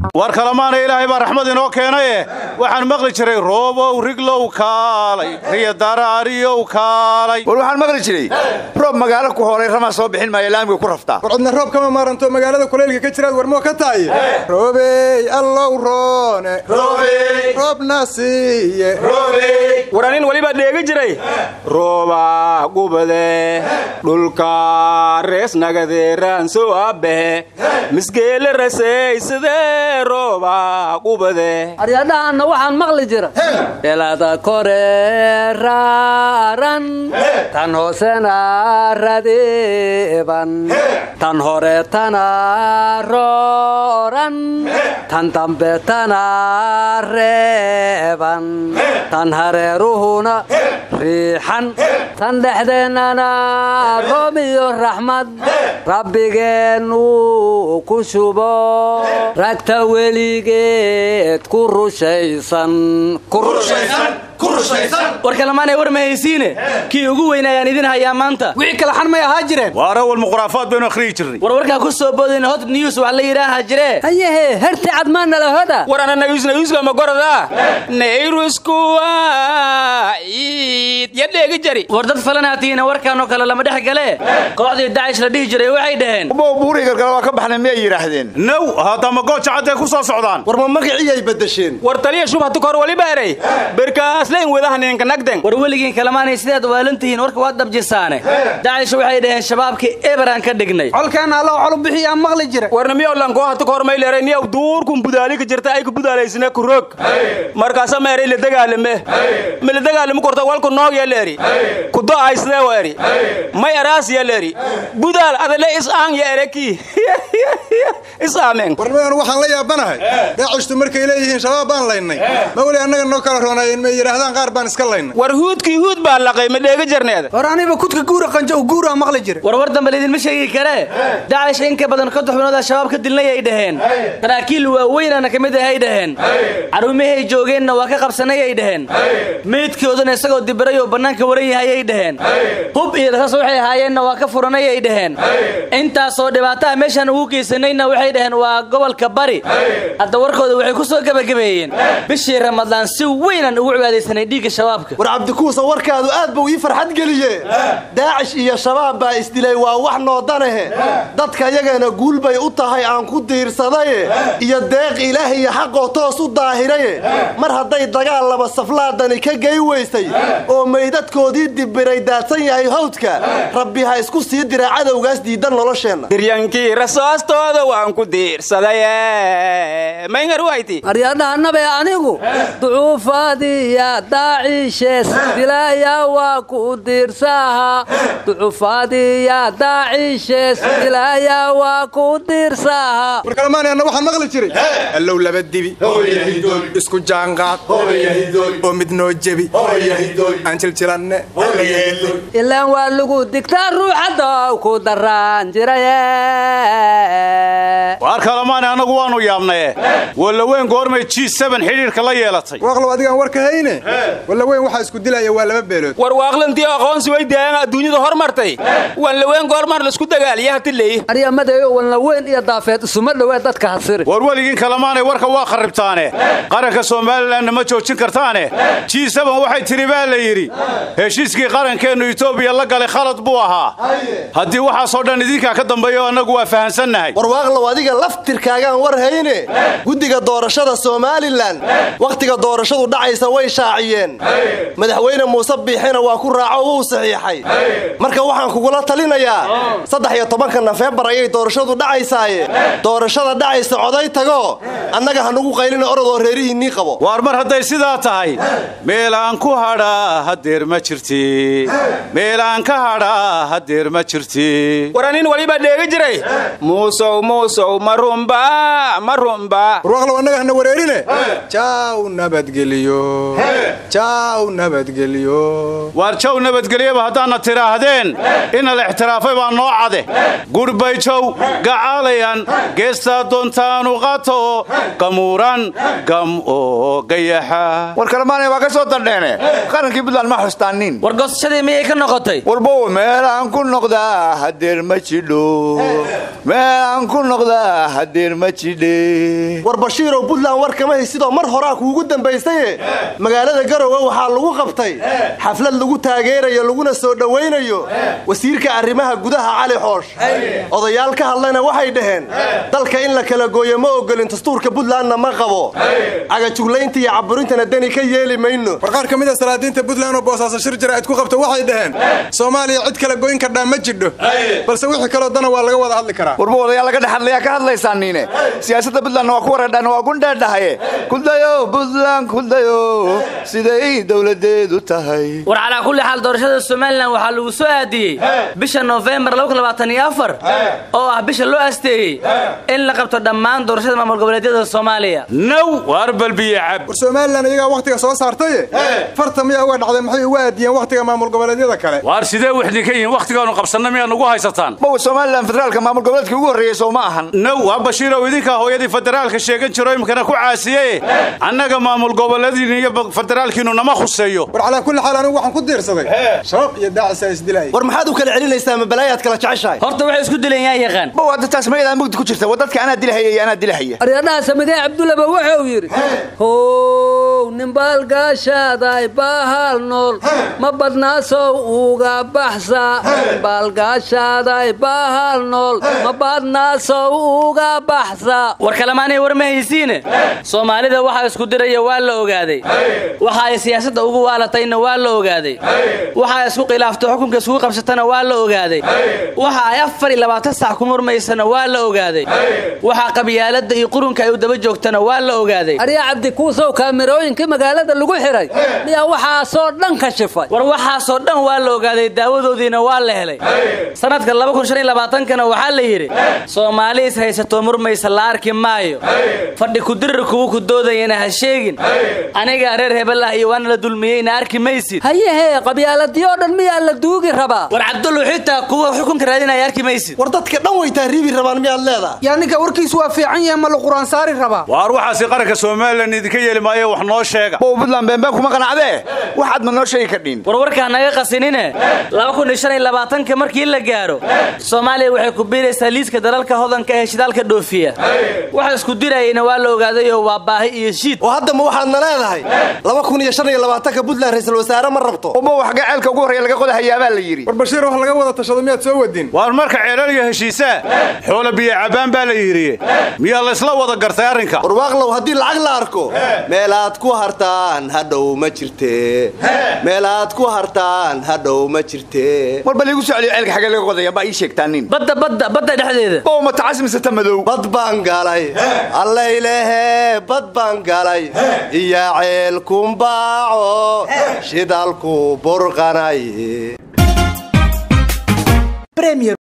war kalemaana ilaahay baa raxmad inoo keenaye waxaan maqli jiray roobow riglow kaalay riya daraariyow kaalay war waxaan maqli jiray roob magaalo ku horay ramaa soo bixin maaya laamiga ku raftaa war cidna roob kama maaranto magaalada kuleylka ka jiraad warmoo ka tahay roobey allow roone roobna siiye waranin weliba dheegi jiray rooba gubade dhulka reesnagadeeraan soo abehe misgeele rasaysadee rooba gubade aryadhahanna waxaan maqli jira elada kore raaran tan hoosena radeeban tan hore tana rooran tan dambe tana reeban tan hareeruhuna riixan tan dhexdeennana roob iyo raxmad rabbigeennu ku shubo ragta weligeed ku rushaysan war kalemaanay war ma haysiine kii ugu weyn ayaan idin hayaa maanta wixii kale xan may ahaa jireen waar awal muqraafaad baynu akhriyi jirnay war warkaa ku soo boodayna hot news wax la yidhaaha jiree hayehe herti cadmaanala hoda war ana nayus nayuska ma gorada nayruskuwa iid ya dheegi jari war dad falanaatiina warkaanoo kale lama dhex gale kooxdii dacish la dhihi jiray waxay dhaheen ubow buuri gargala waa ka baxnay miyay yidhaahdeen now haddama gooja cadday ku soo socdaan war ma magiciyay beddesheen war taliya shubhatu kor waliba eray berkaasleyn wadahaninka nagden war weligiin kalemaanay sidaad waalantihiin warka waad dabjisaane dacish waxay dhaheen shabaabkii eberaan ka dhignay colkeenna allow colu bixiyaa maqli jira warna miyaw lankoo hatu kor mayleeray niyaw duurkun budaalika jirta ay ku budaalaysine ku rog markaasa meeray la dagaalame ma la dagaalamo korta walku noog ya leeri kudo aysdee wa eri may araas ya leeri budaal adale is aan ya ereki is aamen warnimadan waxaan la yaabanahay daacishtu markay leeyihiin shabaab baan laynay ma weli annaga noo kala roonaayeen may yidhaahdaan qaar baan iska laynay war huudkii huud baa laqay ma dheega jarneeda hor aniba kudka guura qanjo guuraa maqli jira war war dambe laydinma sheegi karee dacish in ka badan kontox biloodaa shabaab ka dilnay ay dhaheen saraakiil waaweynana ka mid ahay dhaheen caruumahay joogeenna waa ka qabsanay ay dhaheen meydkoodana isagoo dibiray oo bannaanka waran yahay ay dhaheen hub iyo rasaas waxay ahaayeenna waa ka furanay ay dhaheen intaasoo dhibaataha meeshaan ugu geysanayna waxay dhaheen waa gobolka bari hadda warkooda waxay ku soo gebagabeeyeen bishii ramadaan si weynaan ugu cibaadaysanay dhiigga shabaabka war cabdikuusa warkaadu aad buu ii farxad geliye daacish iyo shabaab baa isdilay waa wax noodanahe dadka yagana guul bay u tahay aan ku diirsadaye iyo deeq ilaah iyo xaqoo toos u daahiraye mar hadday dagaal laba saflaadani ka gey weysay oo meydadkoodii dibiray daadsan yahay hawdka rabbi ha isku sii dira cadowgaas diidan nolosheenna diryankii rasaastooda waan ku diirsaday mayngarwayti aryadhahanabe anigu ducuufaadiya daaciishees dilaya waa ku diirsaha ducuufaadiya daaciishees dilaya waa ku diirsaha war kalemaanay anna waxaan maqli jiray allow laba dibi isku jaanqaad oo mid noo jebi aan jiljilanne ilaan waa lagu digtaa ruuxaddow ku daraan jiraye waar kalemaana annagu waannu yaabnaye wallaweyn goormay g xidhiirka la yeelatay waaqlow adigaan warka hayne walla weyn waxaa isku dilaya waa laba beelood war waaqlantii aqoonsi way daayaan adduunyada hormartay wanlaweyn goormar laisku dagaaliya hatiley aryamadeeyo walna weyn iyo daafeed isuma dhowee dadka hasiri war weligiin kalemaanay warka waa kharribtaane qaranka somalilanna ma joojin kartaane g waxay tidhi baa la yidhi heshiiskii qarankeennu etoobiya la galay khalad buu ahaa haddii waxaasoo dhan idinkaa ka dambeeyo annagu waa fahansannahay war waaqlow adiga laftirkaagaan war hayne guddiga doorashada somalilan wakhtiga doorashadu dhacaysa way shaaciyeen madaxweyne muuse biixina waa ku raaco wuu saxiixay marka waxaan kugula talinayaa saddex iyo tobanka nofeembar ayay doorashadu dhacaysaaye doorashada dhacaysa coday tago annaga hanugu qaylina orodoo reerihiinnii qabo waar mar hadday sidaa tahay meelaan ku hadhaa hadeer ma jirti meelaan ka hadhaa hadeer ma jirti waranin waliba dheegi jiray muusow muusow marumba marumba warwaaqlow annaga hana wareerine jaaw nabadgeliyo jaaw nabadgeliyo waar jow nabadgelyaba haddaadna tidhaahdeen ina la ixtiraafay baa noo cade gudhbay jow gacaalayan geestaa doontaanu qato gamuuran gam oo gayaxa war kalemaanay waa ka soo dardheene qarankii buntland ma xustaanin war goosashadii miyay ka noqotay warbow meelaan ku noqdaa hadeer ma jidho meelaan ku noqdaa hadeer ma jidhe war bashiirow puntland war kama haysidoo mar horaa kuugu dambaysaye magaalada garowe waxaa lagu qabtay xaflad lagu taageerayo laguna soo dhowaynayo wasiirka arrimaha gudaha cali xoosh odayaal ka hadlayna waxay dhaheen dalka in la kala gooyo ma ogolin dastuurka puntlandna ma qabo cagajuglaynta iyo caburintana deni ka yeeli mayno war qaar ka mid a salaadiinta puntland oo boosaaso shir jaraa'id ku qabta waxay dhaheen soomaaliya cid kala goyn kardhaa ma jidho balse wixii kaloo dana waa laga wada hadli karaa warba odayaal laga dhex hadlayaa ka hadlaysaa niine siyaasadda puntlandna waa ku wareedhaan waa gundheedhahaye kudayo puntland kudayo siday dowladeedu tahay war calaa kulli xaal doorashada somalilan waxaa lagu soo aadiyey bisha noofembar oo ah bisha loo asteeyey in la qabto dhammaan doorashada maamul goboleedyada soomaaliya now waar balbiye cab war somalilan iyagaa wakhtiga soo saartaye farta miyaa uga dhacday maxay uga aadiyeen wakhtiga maamul goboleedyada kale waar sidee wixdin ka yihiin wakhtigaanu qabsanna miyaa nugu haysataan mawa somalilan federaalka maamul goboleedkii ugu horreeyey soo ma ahan now waa bashiirow idinkaa hooyadii federaalka sheegan jiro imkana ku caasiye annaga maamul goboleediin iyo federaalkiinu nama khuseeyo war calaa kulli xaal anigu waxaan ku diirsaday shabaab iyo daacisaa isdilaaya war maxaad u kala celinaysaa ma balaayaad kala jeceshahay horta waxay isku dileen yaa yaqaan ma waa dadtaas mayadaa mugdi ku jirta waa dadka anaa dilahaya iyo anaa dilahaya aryadhaha samidee cabdullaba wuxuu yidhi how nimbaalgaashaaday baahal nool ma badnaasow uga baxsa nimbaalgaashaaday baahal nool ma badnaasow uga baxsa war kalemaanay war ma haysiine soomaalida waxaa isku diraya waa la ogaaday waxa ay siyaasadda ugu waalatayna waa la ogaaday waxa ay isku khilaaftay xukunka iskugu qabsatana waa la ogaaday waxa ay afar iyo labaatan sac ku murmaysana waa la ogaaday waxa qabyaaladda iyo qurunka ay u daba joogtana waa la ogaaday aryaa cabdi kuusow kaamirooyinkii magaalada lagu xiray miyaa waxaasoo dhan ka shifay war waxaasoo dhan waa la ogaaday daawadoodiina waa la helay sanadka kana waxaa la yidhi soomaali is haysatoo murmaysa la arki maayo fadhi kudirir kuwa ku doodayana ha sheegin anigaa reer hebel ah iyo waana la dulmiyeyna arki maysid hayahee qabyaaladiyoo dhan miyaa la duugi rabaa war cabdullu xitaa kuwa xukunka raadinaya arki maysid war dadka dhan way tahriibi rabaan miyaad leedahay yaa ninka warkiisu waa fiican yahay ma la quraan saari rabaa waar waxaasi qaranka somalilan idinka yeeli maayo wax noo sheega mawa puntland beenbeen kuma qanacdee waxaad ma noo sheegi kardhiin warwarkaa naga qasinine ka markii la gaaro soomaaliya waxay ku biiraysaa liiska dalalka hodanka ee shidaalka dhoofiya waxa isku dirayayna waa la ogaadayoo waa baahi iyo shiid oo haddama waxaadna leedahay ka puntland ra'iisul wasaare ma rabto uma wax gaceelka ugu horreeya laga qodahayaabaa la yidhi war bashiir wax laga wada tashado miyaad soo wadin waar marka ceelal iyo heshiisaa xoola biyo cabbaan baa la yidhi miyaa laysla wada gartay arrinka warwaaqlow haddii lacag la arko meelaad ku hartaan hadhow ma jirte meelaad ku hartaan hadhow ma jirte war bal iigu soo celiyo ceelka xagee laga qodaya baa ii sheegtaa nin badda badda badda dhexdeeda mawa matacas mise ta madow bad baan galay allaylehe bad baan galay iyo ceelkumbaaco shidaalku burqanay